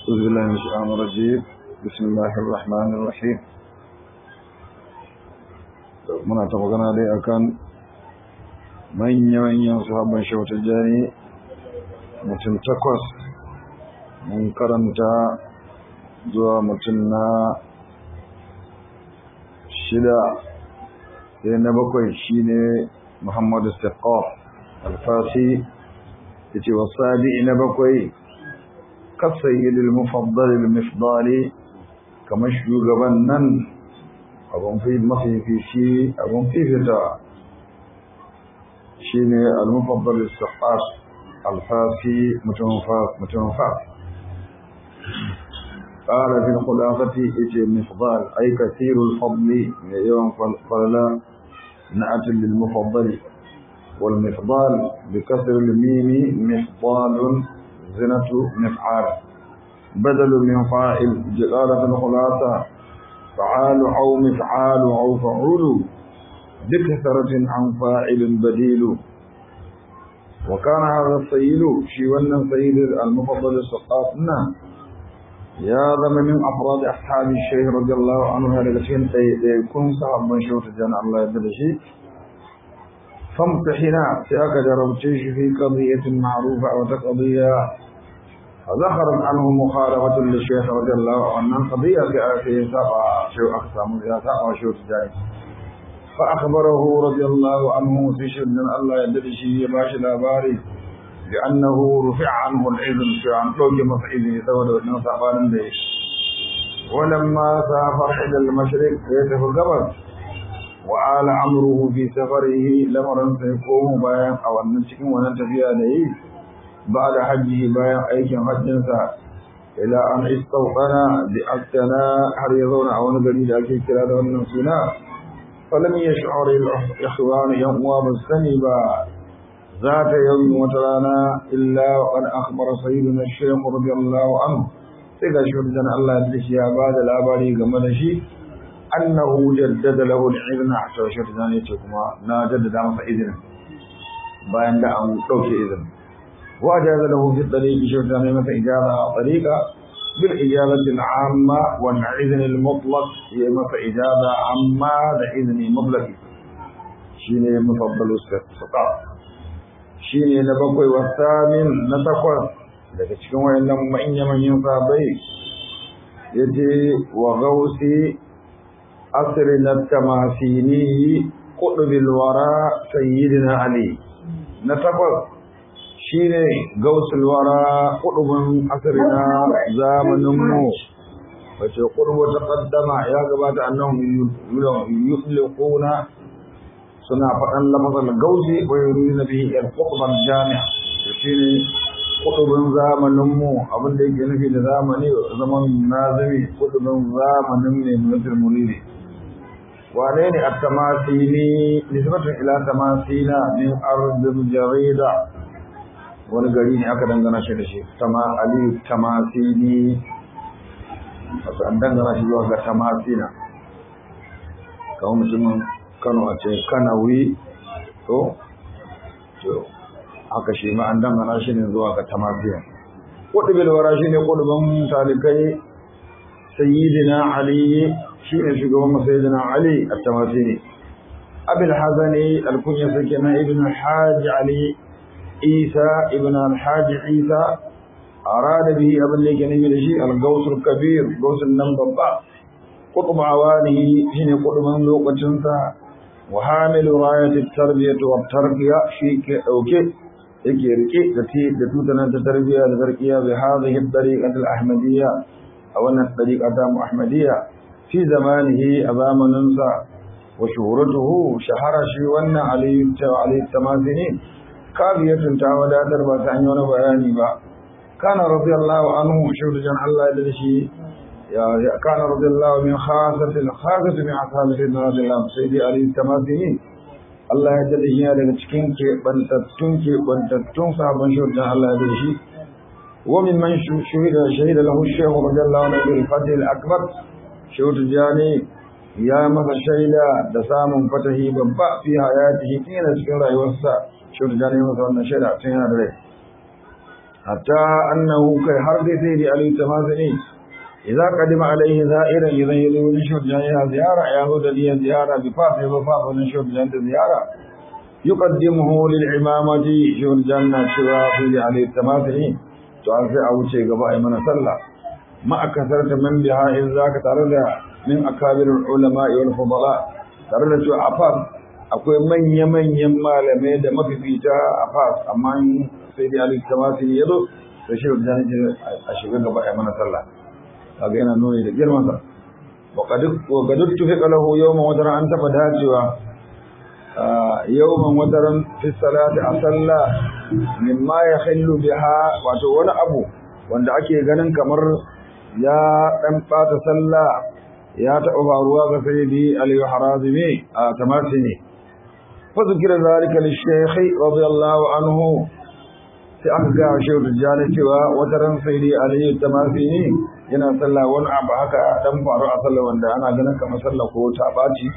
أعوذ بالله من الشيطان الرجيم بسم الله الرحمن الرحيم muna ta magana dai akan manya-manyan sahabban shautar jani mutum takwas mun karanta zuwa mutum na shida sai na bakwai shine muhammadu saqaf alfasi ya ce wasabi na bakwai كالسيد المفضل المفضال كما شغبان نن abun fi mafi fi shi abun fi fita shine al-mufaddal as-sahas al-fasi mutunfa قال في الخلافة إتي مفضال أي كثير الفضل يوم فلا نأت للمفضل والمفضال بكسر الميم مفضال زنة مفعال بدل من فاعل جلالة الخلاصة فعال أو مفعال أو فعول بكثرة عن فاعل بديل وكان هذا السيد شيوانا سيد المفضل السقاطنا يا ذم من أفراد أصحاب الشيخ رضي الله عنه هذا الشيء يكون صاحب من شوط الجنة الله يبدأ فامتحنا سياك جربتيش في قضية معروفة أو قضية فذكرت عنه مخالفة للشيخ رضي الله عنه قضية في سبع شو أقسام يا سبع شو تجاي فأخبره رضي الله عنه في شد الله يدري باش الأباري بأنه رفع عنه الإذن في عن طوج مفعله سود ونصابان به ولما سافر إلى المشرق يته القبر وآل أمره في سفره لمرا سيقوم بيان أو أن نشكم وننتفي عليه بعد حجه بيان أيكم حجنسا إلى أن استوطنا بأكتنا حريضون أو نقلي لأكي كلا دون سنا فلم يشعر الإخوان يوم بالسنبا ذات يوم وترانا إلا وقد أخبر سيدنا الشيخ رضي الله عنه سيقى شهدنا الله يدرس يا بعد الأباري قمنا شيء أنه جدد له الإذن حتى شهدنا يتكما نا جدد عمس إذن باين دعم توك إذن وأجاز له في الطريق شهدنا مثل إجابة طريقة بالإجابة العامة والإذن المطلق هي مثل إجابة عامة لإذن مطلق شيني مفضل السقاط shine na bakwai wa samin na takwas daga cikin wayannan manya-manyan sabai yace wa gausi asri na tamasini qutbil wara sayyidina ali na takwas shine gausul wara qutbun asri na zamanin mu wace qurbu taqaddama ya gabata annahum yutliquna suna faɗan lafazan gauzi wa yurina bihi al-qutban jami' shine kutubin zamanin mu abin da yake nufi da zamani zaman nazimi kutubin zamanin ne mutul muridi wane ne at-tamasini nisbatun ila tamasina min ardil jarida wani gari ne aka dangana shi da shi tama ali tamasini wasu an dangana shi zuwa ga tamasina kawai mutumin Kano a ce Kanawi to to haka shi ma an dangana shi ne zuwa ga Tamafiya Qutbil wara shi ne qutban talikai Sayyidina Ali shi ne shugaban Sayyidina Ali at-Tamasini Abul Hazani al-Kunya sakina ibn Hajj Ali Isa ibn al-Hajj Isa arada bihi abin da yake nufi da shi al-Gaws al-Kabir Gaws nan babba قطب عوانه حين قطب لوقتنسا وحامل راية التربية والتربية شيك أوكي يكي ركي التي تتوتنا التربية لتركية بهذه الطريقة الأحمدية أو أن الطريقة أحمدية في زمانه أمام ننسى وشهرته شهر شيوانا عليه عليه التماثلين كافية تعودى دربة عنيون بياني با كان رضي الله عنه شهر جن الله للشيء كان رضي الله من خاصة الخاصة من أصحاب سيدنا رضي الله سيدي علي التماثلين Allah ya jada shi daga cikin keɓantattun keɓantattun sabon shirjan Allah ya jada shi wa min man shuhida shahida lahu shehu radiyallahu anhu bil fadl akbar shehu tijani ya masa shaida da samun fatahi babba fi hayatihi kina cikin rayuwarsa shehu tijani masa wannan shaida tun yana da rai hatta annahu kai har dai sai da Ali Tamazini idza qadima alaihi za'iran idan yazo wani shurjan ya ziyara ya zo da niyyar ziyara bi fa sai ba fa wani shurjan da ziyara yuqaddimuhu lil imamati shurjan na cewa fi Ali Tamazini to an sai a wuce gaba ai mana sallah ma akasarta man biha in zaka tare da min akabirul ulama wal fudala tare da cewa afas akwai manya-manyan malamai da mafifita a fas amma sai dai alif tamasi ya zo da shi da a shiga gaba a mana sallah kaga yana nuni da girman sa wa qad tufiqa lahu yawman wataran an taba dacewa yawman wataran fi salati a sallah mimma yahillu biha wato wani abu wanda ake ganin kamar ya dan bata sallah ya taɓa faruwa ga sayyidi Ali Harazimi a tamasi ne فذكر ذلك للشيخ رضي الله عنه sai aka ga shehu tijjani cewa wata ran sai dai aliyu tamasini yana sallah wani abu haka dan faru a sallah wanda ana ganin kamar sallah ko ta baci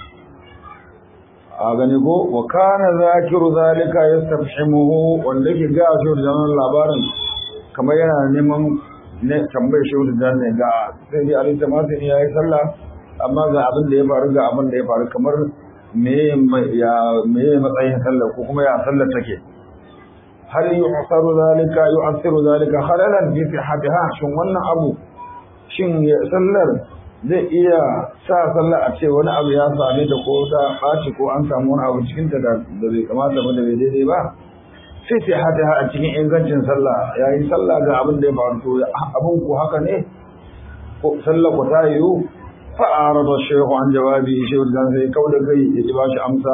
a gani ko wa kana zakiru zalika yastabhimuhu wanda ke ga shehu tijjani labarin kamar yana neman ne tambayar shehu tijjani ga sai dai aliyu tamasini yayi sallah amma ga abin da ya faru ga abin da ya faru kamar meye matsayin sallar ko kuma ya sallar take hal yu'saru zalika yu'siru zalika khalalan fi sihhatiha shin wannan abu shin sallar zai iya sa sallar a ce wani abu ya same ta ko ta ɓaci ko an samu wani abu cikin ta da bai kamata ba da bai daidai ba fi sihhatiha a cikin ingancin sallah yayin sallah ga abin da ya faru to abin ko haka ne ko sallar ko ta yiwu فأعرض الشيخ عن جوابه شيخ الجان سي كود كي يجباش أمسا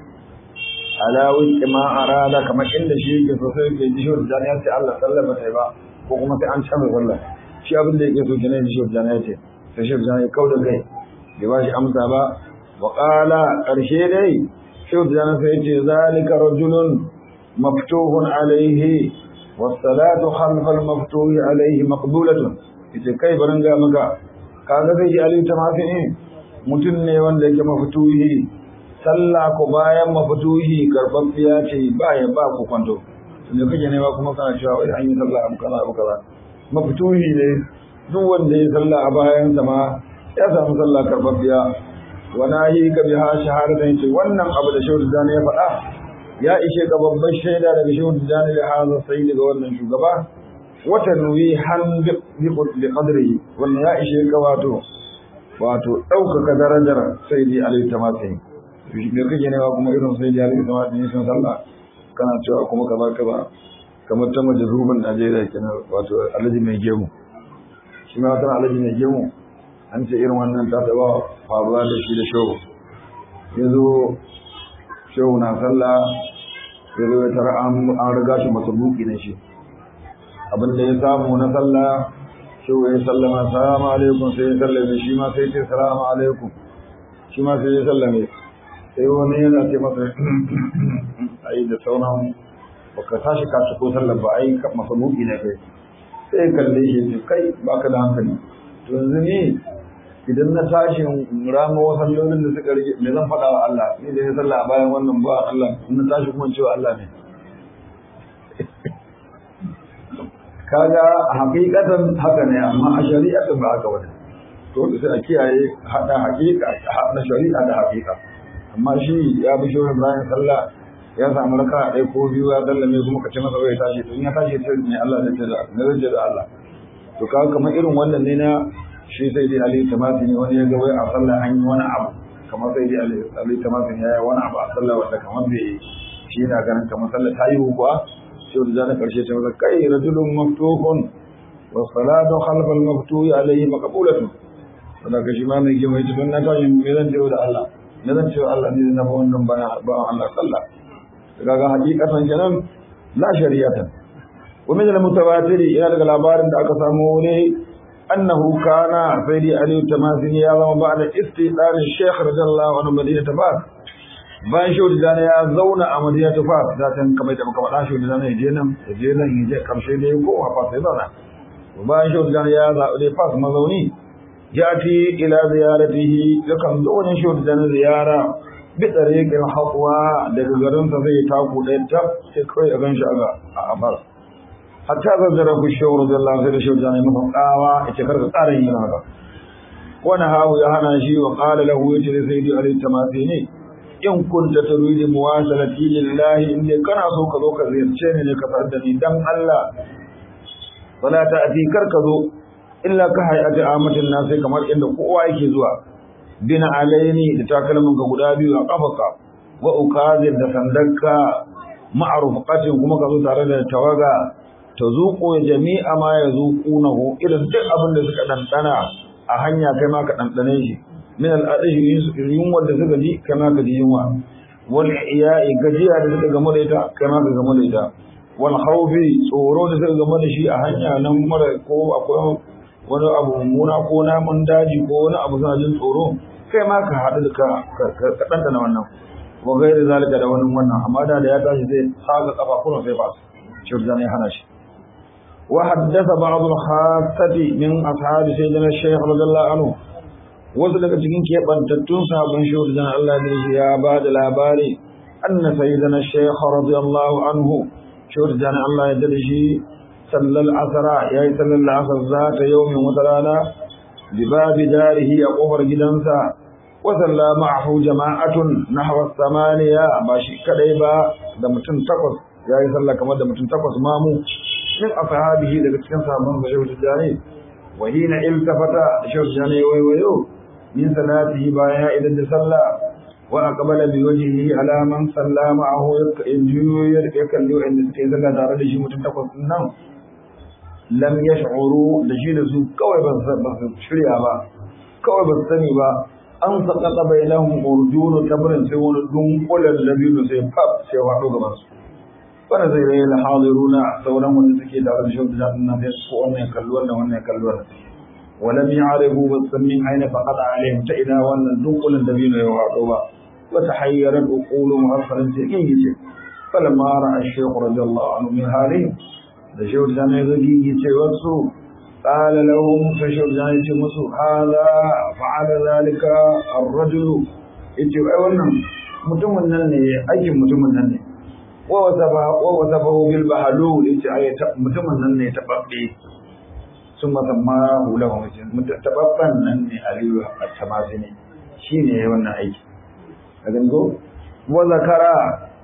على وفق ما أراد كما إن شيء يسوسي كي شيخ الجان يأتي الله صلى الله عليه وسلم وكما سي أنشان صلى شيء أبن دي يسو جنين شيخ الجان يأتي فشيخ الجان كود كي يجباش أمسا با وقال أرشي دي شيخ الجان سيتي ذلك رجل مفتوح عليه والصلاة خلف المفتوح عليه مقبولة ita kai barin ga maka kaga zai ji aliyu ta mafi ne mutum ne wanda yake mafituhi sallah ko bayan mafituhi karɓaɓɓiya ce ba ya ba ku kwanto tunda kake nema kuma kana cewa wai an yi sallah abu kaza abu kaza mafituhi ne duk wanda ya sallah a bayan sa ma ya samu sallah karɓaɓɓiya wa nahi ka biha shahadatan ce wannan abu da shehu dani ya faɗa ya ishe ka babban shaida daga shehu dani da hazan sai daga wannan shugaba wata nuyi han bi qadrihi wannan ya ishe ka wato wato ɗaukaka darajar sai dai alayhi tamasi me kake ne kuma irin sai dai alayhi tamasi ne sun sallah kana cewa kuma kaza kaza kamar ta majruban Najeriya kenan wato alaji mai gemu shi ma tana alaji mai gemu an ce irin wannan ta taba faruwa da shi da shehu yanzu shehu na sallah yanzu ya tara an riga shi masabuki na shi abin da ya samu na sallah shi ya sallama salamu alaikum sai ya sallame shi ma sai ce salamu alaikum shi ma sai ya sallame sai wani yana ce masa ai da sauran baka tashi ka ci ko sallar ba ai masa muki ne kai sai kalle shi ce kai baka da hankali to yanzu ni idan na tashi rama wasu sallolin da suka rage me zan faɗa wa Allah ni da ya sallah a bayan wannan ba Allah in na tashi kuma cewa Allah ne kaga hakikatan haka ne amma a shari'atan ba haka wani to sai a kiyaye hada hakika na shari'a da hakika amma shi ya bi shohin bayan sallah ya samu raka ɗaya ko biyu ya sallame kuma ka ce masa bai tashi to in ya tashi sai ne Allah zai ce da ne zai ce da Allah to kaga kamar irin wannan ne na shi sai dai Ali Tamasi ne wani ya ga wai a sallah an yi wani abu kamar sai dai Ali Tamasi ya yi wani abu a sallah wanda kamar bai shi na ganin kamar sallah ta yi kuwa sai da na karshe ta masa kai rajulun maftuhun wa salatu khalfal maftuhi alayhi maqbulatun wanda ka shi ma mai gima yace don na tashi me zan ce da Allah me zan ce wa Allah ne na ba wannan ba ba Allah sallah kaga hakikatan kenan la shari'atan wa min al-mutawatir ila daga labarin da aka samu ne annahu kana sayyidi ali tamazini ya zama ba'da istidan shaykh radiyallahu anhu madinat fas bayan shehu da ya zauna a madinat fas da tan kamar da muka faɗa shehu da ya je nan ya je nan ya je karshe da ya koma fas ya zauna bayan shehu da ya zaɓi fas mazauni yati ila ziyaratihi yakan zo wani shehu da ziyara bi tsariƙin haƙuwa daga garinsa zai taku ɗaya ta sai kawai a gan shi a abar hatta zazzara ku shehu radiyallahu anhu da shehu jani masa tsawa yace karka tsara yin haka wani hawu ya hana shi wa qala lahu yace sai dai alayhi tamasini in kunta turidu muwasalati lillahi in dai kana so ka zo ka ziyarce ni ne ka sadda da ni dan Allah wala ta ati kar ka zo illa ka hayati amatin nas sai kamar inda kowa yake zuwa bina alaini da takalmin ka guda biyu a kafaka wa ukazir da sandanka ma'rufqatin kuma ka zo tare da tawaga ta zuƙo jami'a ma ya zuƙunahu irin duk abin da suka ɗanɗana a hanya kai ma ka ɗanɗane shi min al'adashi yunwar da suka ji kai ma ka ji yunwa wal iya'i gajiya da suka gamu da ita kai ma ka gamu da ita wal khawfi tsoro da suka gamu da shi a hanya nan mara ko akwai wani abu mummuna ko namun daji ko wani abu suna jin tsoro kai ma ka haɗu da ka ka ɗanɗana wannan wa gairi zalika da wani wannan amma da ya tashi zai tsaga kafa kuma sai ba shirya ne hana shi وحدث بعض الخاصة من أصحاب سيدنا الشيخ رضي الله عنه wasu daga cikin keɓantattun sabon shehu da Allah ne shi ya ba da labari anna sayyidina shaykh radiyallahu anhu shehu da Allah ya dade shi sallal asara yayi sallal asar zata yawmin wata rana bi babi darihi a kofar gidansa wa salla ma'ahu jama'atun nahwa samaniya ba shi kadai ba da mutum takwas yayi sallah kamar da mutum takwas mamu min ashabihi daga cikin sahabban shehu tijani wa hina iltafata shehu tijani waywayo min salatihi bayan ya idan da sallah wa aqbala bi wajhihi ala man salla ma'ahu yajuyu ya kalli inda suke sallah tare da shi mutum takwas din nan lam yash'uru da shi da su kawai ba su shirya ba kawai ba su sani ba an sakata bainahum urjunu tabrin sai wani dunkulen labiru sai fab sai wado gaban su wanda zai rai lahadiruna sauran wanda suke tare da shi da nan sai ko wannan kallo wannan wannan kallo wannan walam ya'rifu basammin aina faqad alaihim ta ina wannan dunkulen dabino ya wado ba wa tahayyarat uquluhum harfaran sai kin yace falamma ra'a ash-shaykh radiyallahu anhu min halihim da shi da ne zagi yace wasu قال لهم فشر جاني musu هذا فعل ذلك الرجل yace ai wannan mutumin nan ne aikin mutumin nan ne wa wasafahu bil bahlul yace ai mutumin nan ne tababbe sun masamma hulahu tababban nan ne aliyu at-tamasini shine yayin wannan aiki kaga go wa zakara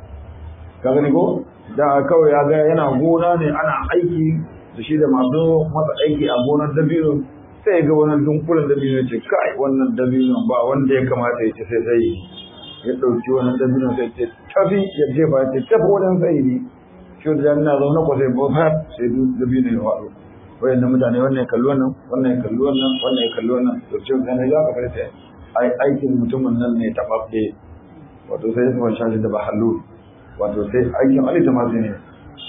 kaga go da kawai ya ga yana gona ne ana aiki da shi da masu masa aiki a gonar dabino sai ga wannan dunkulen dabino ce kai wannan dabino ba wanda ya kamata ya ce sai sai ya ɗauki wannan dabino sai ce tafi ya jefa ce tafi wajen sai ne shi da na zaune ko sai bofa sai dabino ya faɗo wayan mutane wannan ya kalli wannan wannan ya kalli wannan wannan ya kalli wannan to ce da ne za ka farce ai aikin mutumin nan ne tababbe wato sai ya fara shi da bahallu wato sai aikin Ali ta masu ne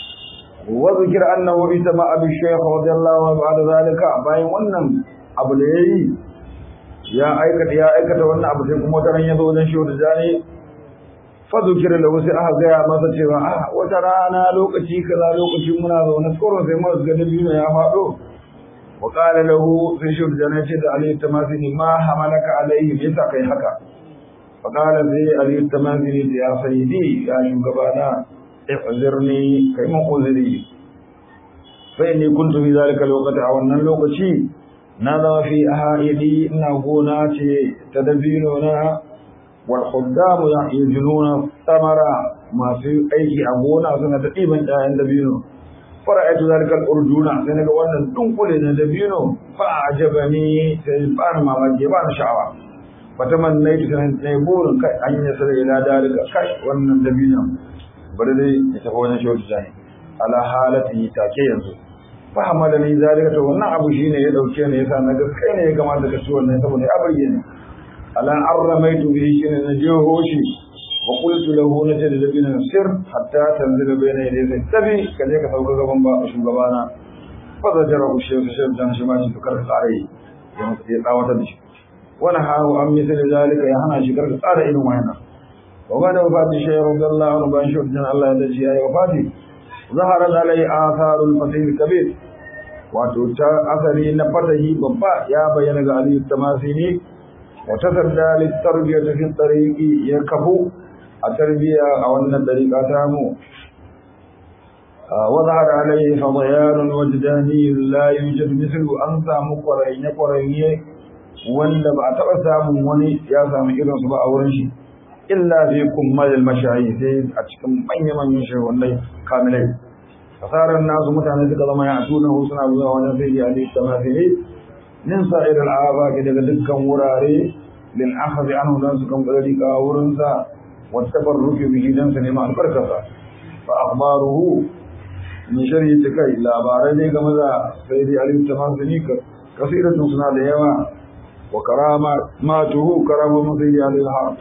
وذكر أنه اجتمع بالشيخ رضي الله عنه بعد ذلك باين wannan abu da yayi ya aikata ya aikata wannan abu sai kuma wata ran yazo wajen shehu da jani fa zikira lahu sai aka gaya masa cewa ah wata rana lokaci kaza lokaci muna zaune tsoro sai mu ga dabino ya fado wa qala lahu sai shehu da jani ce da ali tamasini ma hamalaka alaihi me yasa kai haka fa qala sai ali tamasini ya sayyidi ya shugabana اعذرني كيما أذري فإني كنت في ذلك الوقت أو أن اللوكتي نظر في أهائلي نغونات تدبيننا والخدام يجنون الثمرة ما في أي أبونا سنة تقيبا عند دبينو فرأيت ذلك الأرجون سنة وانا تنقل دبينو فأعجبني سيبان ما مجيبان شعوى فتمنيت سنة نيبور أن يصل إلى ذلك كي وانا دبينو bari dai ya tafi wajen shehu tijani ala halati take yanzu fa hamala ni zalika to wannan abu shine ya dauke ni yasa na ga kai ne ya kamata ka ci wannan saboda ya burge ni ala arramaitu bihi shine na jeho shi wa qultu lahu na tada bin sir hatta tanzila bayna yadayhi tabi kaje ka sauka gaban ba shugabana fa zajara ku shehu shehu dan shi ma shi tukar tsare ya mutu ya tsawata da shi wani hawo an misali zalika ya hana shi karka tsara irin wannan وبعد وفاة الشيخ رضي الله عنه بأن شهد الله الذي أي وفاته ظهرت عليه آثار الفتح الكبير وتوتا أثري نفته بابا يا بين علي التماثيل وتصدى للتربية في الطريق يكفو التربية أو أن الطريق أتامو وظهر عليه فضيان وجداني لا يوجد مثل أنسى مقرين قرين wanda ba a taɓa samun wani ya samu irinsu ba a wurin shi illa fi kummal mashayi sai a cikin manya-manyan shehunai kamilai kasarar nasu mutane suka zama ya tuna suna zuwa wajen sai ya ali tamafili min sa'ir al'aba daga dukkan wurare lil akhadhi anhu dan su kan gari ka wurin sa wa tabarruki bihi dan su nema albarkasa fa akhbaruhu min sharhi kai labarai ne game da sai dai ali tamafili ka kasiratun suna da yawa wa karama matuhu karamu sai dai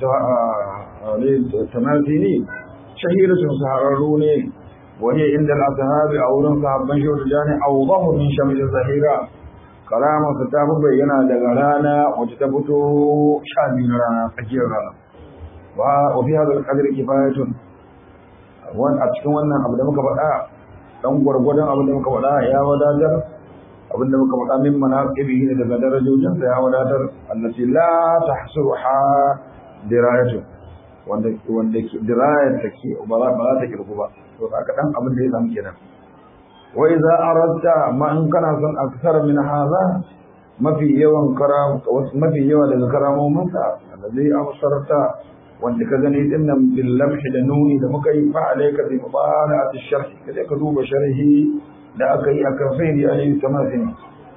ali tamafili shahiratun sahararru ne وهي عند الأصحاب أو رن صحابان شو تجاني أوضح من شمس الظهيرة كلام ستاب بينا دغرانا وتتبتو شامين رانا فجير رانا وفي هذا القدر كفاية وان أتكون وانا أبدا مكبتا dan gwargwadon abin da muka faɗa ya wadatar abin da muka faɗa min manaqibihi ne daga darajojin sa ya wadatar allati la tahsuruha dirayatu wanda wanda dirayar take ba za ta kirku ba to haka dan abin da ya samu kenan wa idza aradta ma in kana son aksar min hadha mafi yawan karam mafi yawa daga karamomin sa alladhi absarta wanda ka gani din nan bil lamh da nuni da muka yi fa alayka bi mubarat ash-sharh kaje ka duba sharhi da aka yi akan sayyidi alayhi tamasin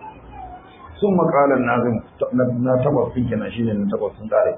ثم قال الناظم na takwas din kenan shine na takwas sun tare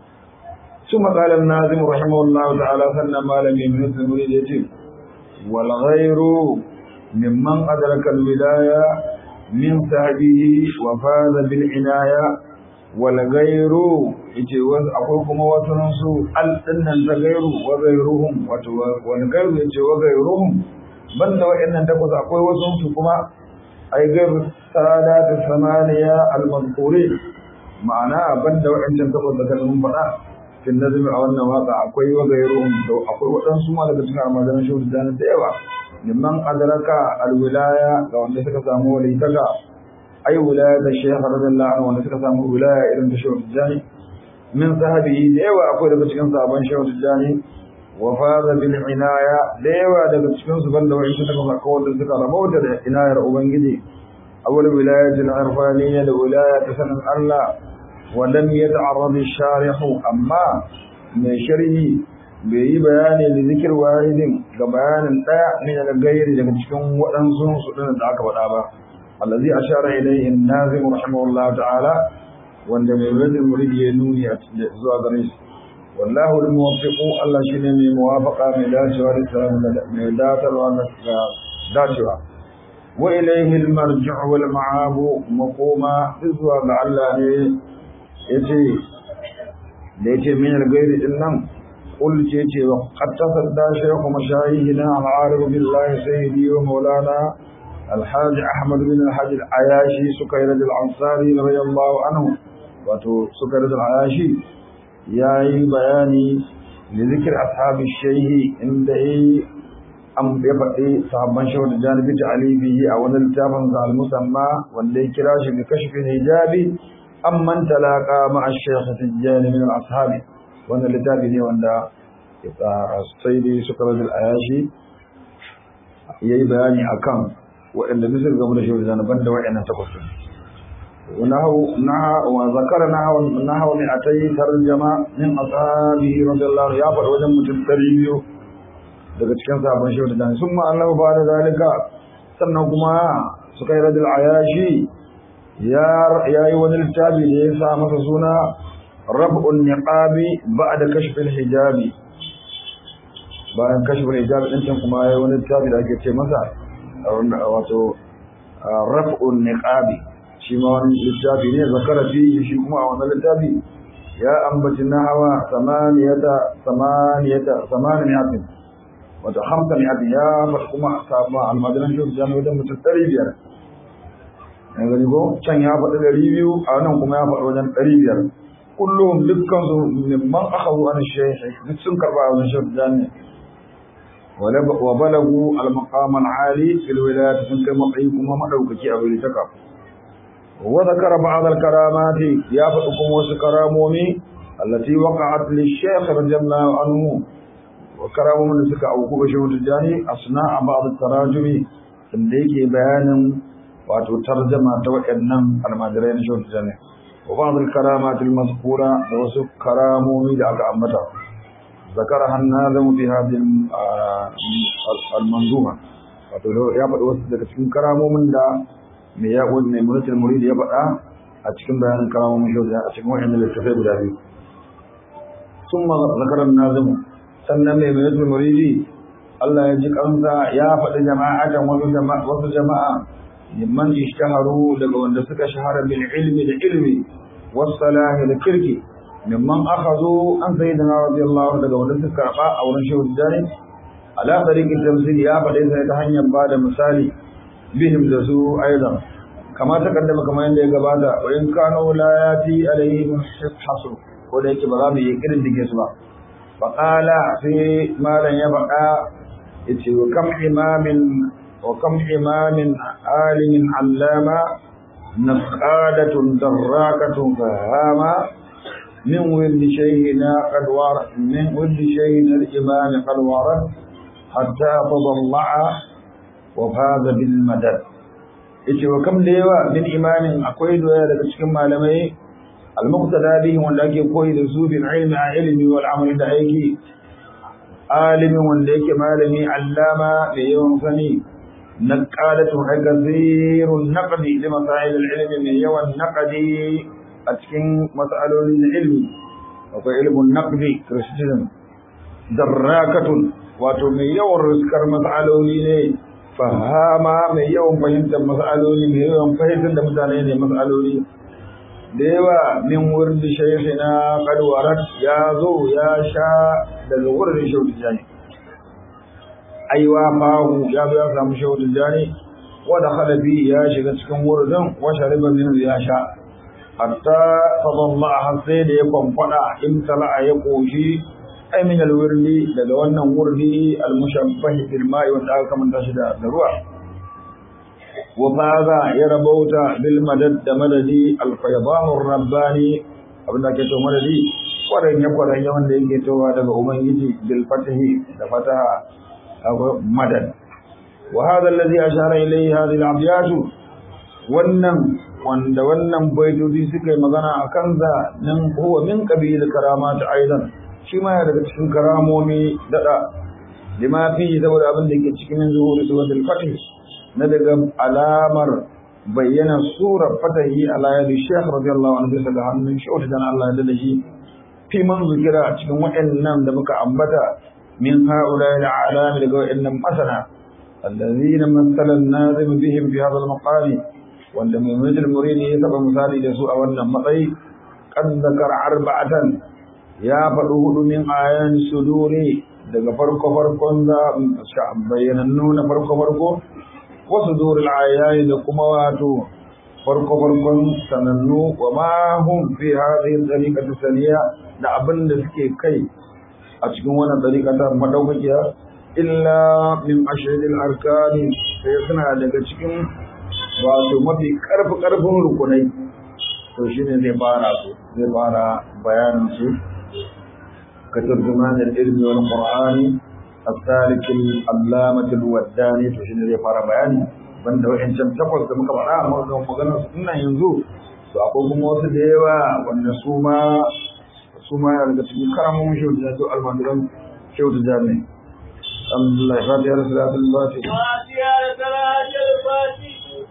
ثم قال الناظم رحمه الله تعالى سنة ما لم يمنث المريد يتيم والغير ممن أدرك الولاية من صحبه وفاز بالعناية والغير أقولكم وتنسوا الأن الغير وغيرهم والغير يتي وغيرهم بل وإن تقص أقول وتنسوا كما أي غير سادات الثمانية المذكورين معناه بل وإن تقص ذكر فلا في النظم أو النواقع أقوي وغيرهم أقوي وأنسوا ما لك تنعر ما دام شوف الدانة ديوة liman adraka alwilaya ga wanda suka samu walitaka ai wilaya da shaykh radiyallahu anhu wanda suka samu wilaya irin da shaykh tijani min sahabi da yawa akwai daga cikin sahabban shaykh tijani wa faza bil inaya da yawa daga cikin su banda wa'in su daga makka wanda suka rabauta da inayar ubangiji awwal wilayatul irfaniyya da wilaya ta sanin Allah wa lam yata'arrad ash-sharih amma mai sharhi bai yi bayani da zikir wahidin ga bayanin ɗaya ne daga gairi daga cikin waɗansu su ɗin da aka faɗa ba allazi ashara ilayhi an-nazim rahimahullah ta'ala wanda mai rajin muridi ya nuni zuwa gare shi wallahu al-muwaffiqu Allah shine mai muwafaqa mai dacewa da salamu mai datarwa da dacewa wa ilayhi al-marji'u wal ma'abu maquma zuwa ga Allah ne yace da yace min al-gairi din nan قل تيتي وقد تصدى شيخ مشايخنا العارف بالله سيدي ومولانا الحاج أحمد بن الحاج العياشي سكيرة الأنصاري رضي الله عنه وتو سكيرة العياشي ياي بياني لذكر أصحاب الشيخ عند أم يبقي صحابان شهر الجانب تعليفه أو نلتافن المسمى واللي كراش بكشف الحجاب أم من تلاقى مع الشيخ تجاني من الأصحاب wannan littafi ne wanda sai dai suka rajin ayashi ya yi bayani a kan waɗanda misir game da shi wajen ban da waɗannan takwas wa zakara na hawa mai a ta yi tarjama min asabi radiyallahu ya faɗi wajen mutum ɗari biyu daga cikin sabon shi wajen sun ma'allah ba da zalika sannan kuma suka yi rajin ayashi ya yi wani littafi da ya sa masa suna ربع النقاب بعد كشف الحجاب bayan kashfin hijab din can kuma yayi wani tabi da ake ce masa wato raf'un niqabi shi ma wani littafi ne zakara fi shi kuma a wannan littafi ya ambaci nahawa samaniyata samaniyata samaniyatin wato hamsa mi'atin ya faɗi kuma sabon almajiran shi da jami'a wajen mutum ɗari biyar ya gani ko can ya faɗi ɗari biyu a nan kuma ya faɗi wajen ɗari biyar kullum dukkan su mimman akhadhu an shaykh duk sun karba wajen shaykh jami'a wa balagu al maqam al ali fil wilayat sun kai matsayi kuma madaukaki a wuri taka wa zakara ba'd al karamati ya faɗi kuma wasu karamomi allati waqa'at li shaykh radiyallahu anhu wa karamomin da suka auku ga shehu tijjani asna a ba'd tarajumi inda yake bayanin wato tarjama ta waɗannan almajirai na shehu tijjani wa ba'd al-karamat al-mazkura da wasu karamomi da aka ambata ذكرها الناظم في هذه المنظومة wato ya faɗi wasu daga cikin karamomin da mai ya wani mai munatul muridi ya faɗa a cikin bayanin karamomin shi a cikin wa'annan littafai guda biyu sun ma zakarar nazimu sannan mai munatul muridi Allah ya ji kansa ya faɗi jama'atan wasu jama'a wasu jama'a mimman ishtaharu daga wanda suka shahara bil ilmi da ilmi was salahi da kirki mimman akhadhu an sayyidina radiyallahu daga wanda suka karba a wurin shehu jari ala tariqin tamsil ya faɗe sai ta hanyar ba da misali bihim da su aidan kama ta kaddama kamar yadda ya gabata wa in kanu la yati alaihim hasu ko da yake ba za mu yi irin dige su ba fa qala sai malan ya faɗa yace wa kam imamin wa kam imamin alimin allama naqadatun darrakatun fahama من ولد شيخنا قد ورد من ولد شيخنا الإمام قد ورد حتى تضلع وفاز بالمدد yace wa kam da yawa min imanin akwai doya daga cikin malamai al-muqtada bihi wanda ake koyi da su bil ilmi a ilmi wal amal da aiki alimi wanda yake malami allama da yawan sani naqalatu hagazirun naqdi li masail al-ilmi min yawan naqdi a cikin mas'aloli na ilmi akwai ilmun naqdi criticism darrakatun wato mai yawan riskar mas'aloli ne fahama mai yawan fahimtar mas'aloli mai yawan fahimtar da mutane ne mas'aloli da yawa min wurin shaykhina qad warat ya zo ya sha daga wurin shaudu jani aiwa fahu ya zo ya samu shaudu jani wa dakhala bi ya shiga cikin wurin wa shariba min ya sha hatta tadalla har sai da ya kwamfada in tala'a ya koshi ai min alwirdi daga wannan wurdi almushabbah bil ma'i wanda aka kamanta shi da ruwa wa faza ya rabauta bil madad da madadi al faydan rabbani abinda ke to madadi kwaran ya kwaran ya wanda yake towa daga ubangiji bil fatahi da fataha akwai madad wa hadha alladhi ashara ilayhi hadhihi al abyat wannan wanda wannan baitoci suka yi magana a kansa nan huwa min qabil karamat aidan shi ma daga cikin karamomi dada lima fi saboda abin da ke cikin zuhuri suratul fatih na daga alamar bayyana surar fatahi ala yadi shaykh radiyallahu anhu bisa ga hannun shi wata dan Allah ya da shi fi man zikira cikin waɗannan da muka ambata min haula ila alami daga waɗannan masana alladhina masala an-nazim bihim fi hadha al-maqami wanda mai majal murini ya taba misali da su a wannan matsayi qad zakara arba'atan ya faɗi hudu min ayan suduri daga farko farkon da bayyanannu na farko farko wasu durul ayayi da kuma wato farko farkon sanannu wa ma hum fi hadhihi tariqati saniya da abin da suke kai a cikin wannan tariqata madaukakiya illa min ashadil arkani sai suna daga cikin wato mafi karfi karfin rukunai to shine zai fara su zai fara bayanin su كترجمان العلم والقرآن السالك العلامة الوداني تشين zai fara bayani banda wa'ancan takwas da muka faɗa amma ga maganar su ina yanzu to akwai kuma wasu da yawa wanda su ma su ma daga cikin karamin shehu da to almajiran shehu da jami'i alhamdulillah fatiha da salatul fatiha fatiha da salatul fatiha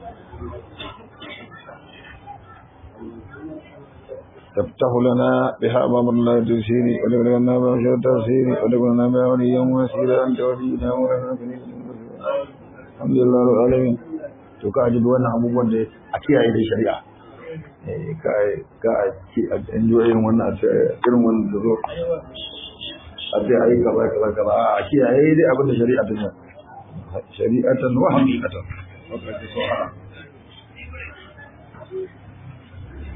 تفتح لنا بها أمام الله تسيري ولك لنا بها شر تسيري ولك لنا بها وليا وسيرا أنت ولينا مولانا الحمد لله رب العالمين to ka ji wannan abubuwan da a kiyaye da shari'a eh ka ka a enjoy irin wannan a irin wannan da zo a ce ayi gaba gaba gaba a kiyaye dai abin da shari'a ta shari'atan wa haqiqatan